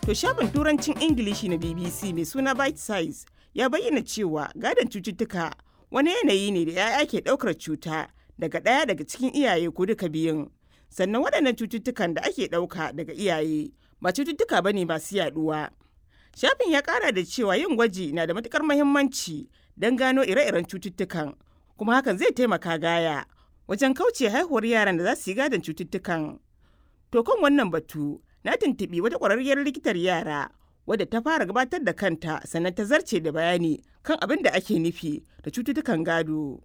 To shafin turancin Ingilishi na BBC mai suna Bite Size ya bayyana cewa gadon cututtuka wani yanayi ne da 'ya'ya ke ɗaukar cuta daga ɗaya daga cikin iyaye ko duka biyun. Sannan waɗannan cututtukan da ake ɗauka daga iyaye ba cututtuka bane masu yaɗuwa. Shafin ya ƙara da cewa yin gwaji na da matuƙar muhimmanci don gano ire-iren cututtukan kuma hakan zai taimaka gaya wajen kauce haihuwar yaran da za su yi gadon cututtukan. To kan wannan batu na tuntuɓi wata ƙwararriyar likitar yara wadda ta fara gabatar da kanta sannan ta zarce da bayani kan abin da ake nufi da cututtukan gado.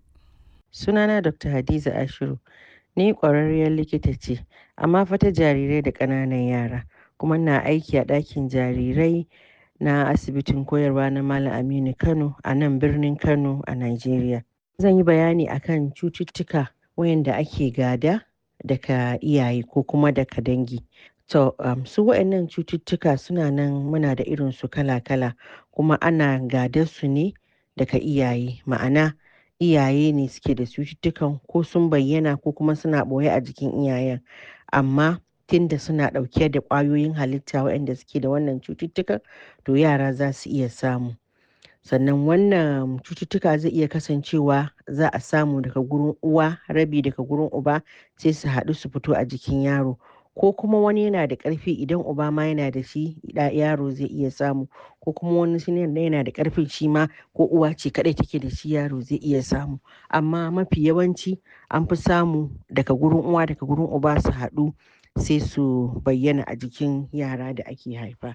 Sunana Dr. Hadiza Ashiru. Ni ƙwararriyar likita ce, amma fa ta jarirai da ƙananan yara, kuma na aiki a ɗakin jarirai na asibitin koyarwa na Malam Aminu Kano a nan birnin Kano a Najeriya. Zan yi bayani akan cututtuka wayanda ake gada daga iyaye ko kuma daga dangi. To, um, su waɗannan cututtuka suna nan muna da irin su kala-kala kuma ana gadar su ne daga iyaye. Ma'ana iyaye ne suke da cututtukan ko sun bayyana ko kuma suna ɓoye a jikin iyayen. Amma tunda suna ɗauke da ƙwayoyin halitta waɗanda suke da wannan cututtukan to yara za su iya samu. Sannan wannan cututtuka zai iya kasancewa za a samu daga gurin uwa, rabi daga gurin uba sai su haɗu su fito a jikin yaro. ko kuma wani yana da ƙarfi idan uba ma yana da shi yaro zai iya samu ko kuma wani yana da ƙarfin shi ma ko uwa ce kaɗai take da shi yaro zai iya samu amma mafi yawanci an fi samu daga gurin uwa daga gurin uba su haɗu sai su bayyana a jikin yara da ake haifa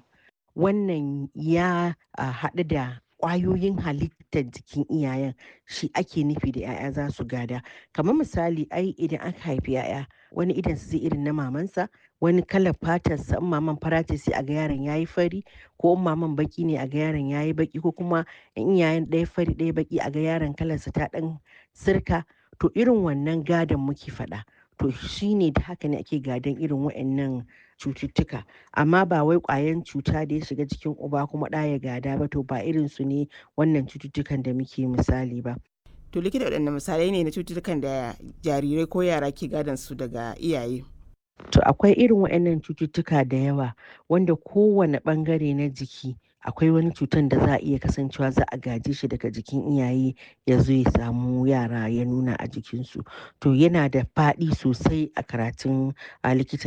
wannan ya haɗu da ƙwayoyin halittar jikin iyayen shi ake nufi da 'ya'ya za su gada kamar misali ai idan aka haifi 'ya'ya wani idan zai irin na mamansa wani kalar fatarsa in maman fara ce sai a ga yaron ya yi fari ko in maman baki ne a ga yaron ya yi baki ko kuma in iyayen ɗaya fari ɗaya baki a ga yaron kalarsa ta ɗan sirka to irin wannan gadon muke faɗa to shine da haka ne ake gadon irin waɗannan cututtuka amma ba wai ƙwayan cuta da ya shiga jikin uba kuma ɗa ya gada ba to ba irin su ne wannan cututtukan da muke misali ba To likita waɗanne misalai ne na cututtukan da jarirai ko yara ke gadon su daga iyaye? To akwai irin waɗannan cututtuka da yawa wanda kowane ɓangare na jiki akwai wani cutan da za a iya kasancewa za a gaje shi daga jikin iyaye ya zo ya samu yara ya nuna a jikinsu to yana da faɗi sosai a karatun a likita